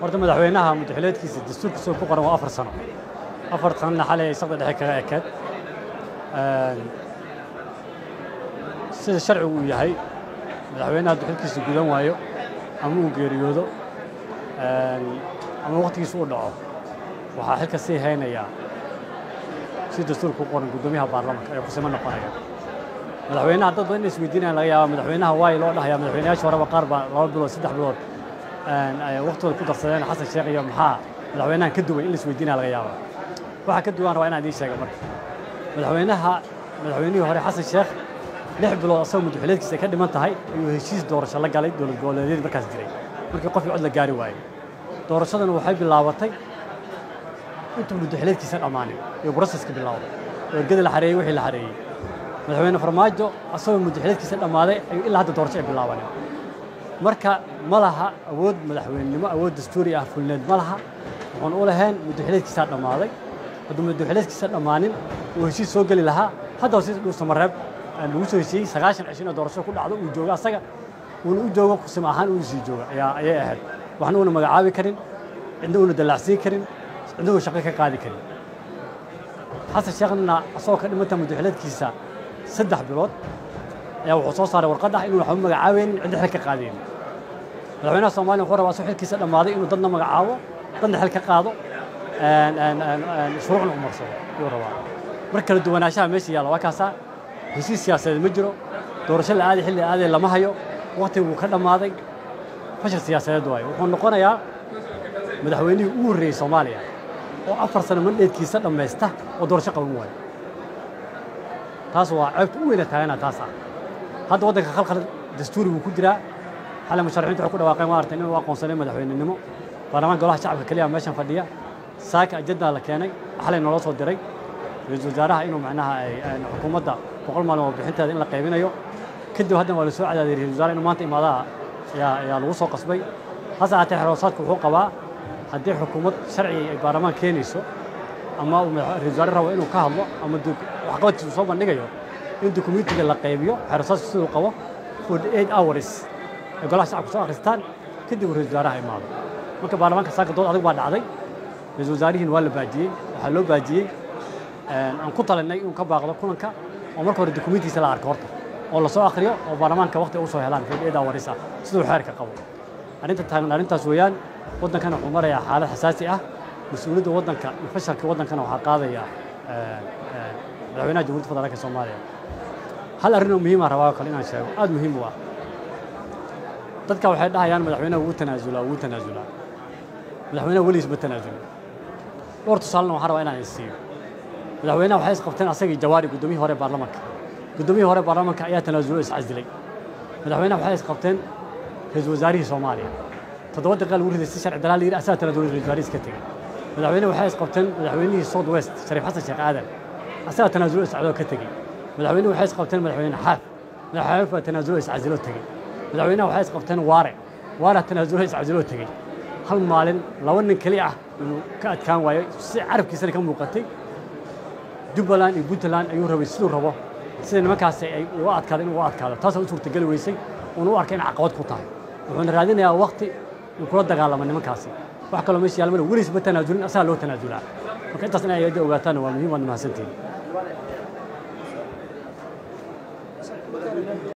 horta madaxweynaha muddaxileedkiisa dastuurkiisa ku qoran waa afar sano afar sanna xalay ay saqda dhexe kaga ekeed sida sharcigu uu yahay madaxweynaha duxilkiisa gudan waayo ama uu geeriyoodo ama wakhtigiisa uu dhaco waxaa xilka sii haynayaa si dastuurka ku qoran guddoomiyaha baarlamanka ee kusimo noqonaya madaxweynaha dad badan in isweydiinayaan laga yaaba madaxweynaha waayo loo dhahayaa madaxweynayaasha horeba qaar baa laba bilood saddex bilood waqtigooda ku darsadeen xasan sheekh iyo maxaa madaxweynahan ka duway in la isweydiinaya laga yaaba waxaa ka duwan rabaa inaan idiin sheega marka madaxweynaha madaxweynihii hore xasan sheekh lix bilood asagoo muddaxileedkiisa ay ka dhiman tahay ayuu heshiis doorasho la galay dowlad goboleedyadii markaas jiray markii qofkii cod la gaari waayey doorashadana waxay bilaabatay intuu muddaxileedkiisa dhammaanin iyo broseska bilaawday oo ergada la xareeyey wixii la xareeyey madaxweyne farmaajo asagoo muddaxileedkiisa dhammaaday ayuu ilaa hadda doorasho ay bilaabanin marka ma laha awood madaxweynenimo awood dastuuri ah fulneed ma laha wuxuun u lahayn muddaxileedkiisaa dhammaaday hadduu muddaxileedkiisa dhammaanin uu heshiis soo geli lahaa hadda si dhuusamareeb lagu soo heshiiyey sagaashan cisho inuu doorasho ku dhacdo uu joogo asaga uuna u joogo kusima ahaan uu sii jooga ayaa ayay ahayd waxna uuna magacaabi karin cidna uuna dallacsiin karin cidna uuna shaqo ka qaadi karin xasan sheekhnna asagoo ka dhimanta muddaxileedkiisa saddex bilood ayaa wuxuu soo saaray warqad ah inuu waxba magacaabaynin cidna xil ka qaadaynin madaxweynaha soomaaliya wuxuu rabaa asagoo xilkiisa dhammaaday inuu dadna magacaabo dadna xil ka qaado shuruucna umarsado ayuu rabaa mar kala duwanaanshaha meesha yaalla waa kaasaa heshiis siyaasadeed ma jiro doorasho la aaday xilli la aaday lama hayo wakhtiga wuu ka dhammaaday fashil siyaasadeed waayo wuxuu noqonayaa madaxweynihii ugu horreeyey soomaaliya oo afar sano mandheedkiisa dhammaysta oo doorasho qaban waayo taas waa ceebta u weyna taagana taas ah hadda waddanka khalkhal dastuuri buu ku jiraa xalay musharaxiintu waxay ku dhawaaqeen maaragtay inuu aqoonsanay madaxweynenimo baarlamaan golaha shacabka keliya meeshan fadhiya saaka ajandaa la keenay xalay naloo soo diray ra-iisul wasaaraha inuu macnaha xukuumadda boqol maalin oo bixinteeda in la qaybinayo kadib haddana waa la soo cadaadiyey ra-isul wasaare inuu maanta imaadaha ayaa ayaa lagu soo qasbay hase ahaatee xeroosaadku wuxuu qabaa haddii xukuumad sharci ay baarlamaan keenayso ama uu ra-isul wasaare rabo inuu ka hadlo ama waxqabadkiisu soo bandhigayo in dukumentiga la qaybiyo xeroosaadku siduu qabo forty eight hours ay golaha shacabku soo akhristaan kadib uu ra-isul wasaaraha imaado marka baarlamaanka saaka dood adag baa dhacday ra-isul wasaarihiin waa la baajiyey waxaa loo baajiyey aan ku talinay inuu ka baaqdo kulanka oo marka hore dukumentiisa la arko horta oo la soo akhriyo oo baarlamaanka waqti u soo helaan fadhiyada waris ah siduu xeerka qabo arrinta taagan arrintaas weeyaan waddankana wuxuu marayaa xaalad xasaasi ah mas-uuliyadda waddanka iyo fashalka waddankana waxaa qaadaya madaxweynaha jamhuuriyadda federaalka soomaaliya hal arrin oo muhiima rabaa oo kale inaan sheego aad muhiim u ah dadka waxay dhahayaan madaxweynaha wuu tanaasulaa wuu tanaasulaa madaxweynaha weligiis ma tanaasulin dhowr tusaalena waxaan rabaa inaan isiiyo madaxweynaha waxay isqabteen asagii jawaari guddoomiyihii hore baarlamanka guddoomiyihii hore baarlamanka ayaa tanaasulo iscasilay madaxweynaha waxay isqabteen ra-iisul wasaarihii soomaaliya toddoba daqiiqa lagu riday si sharci daraa la yidhi asaga tanaasulo ra-isul wasaarihiis ka tegey madaxweyne waxay isqabteen madaxweynihii south west shariif xasan sheekh aadan asaga tanaasulo iscadoo ka tegey madaxweyne waxay isqabteen madaxweyne xaaf madaxweyne baa tanaasulo iscasiloo tegey madaxweynaha waxay isqabteen waare waara tanaasulo iscasiloo tegey hal maalin laba nin keli ah inuu ka adkaan waayo si carabkiisana ka muuqatay jubbaland iyo puntland ayuu rabay siduu rabo sida nimankaasi ay uga adkaado inuu uga adkaado taasoo u suurtageli weysay uuna u arkay in caqabad ku tahay wuxuuna raadinayaa wakti uu kula dagaalamo nimankaasi wax kaloo meesha yaalmana weligiis ma tanaasulin asagaa loo tanaasulaa marka intaas inay ayadda ogaataana waa muhiim waad mahadsantihin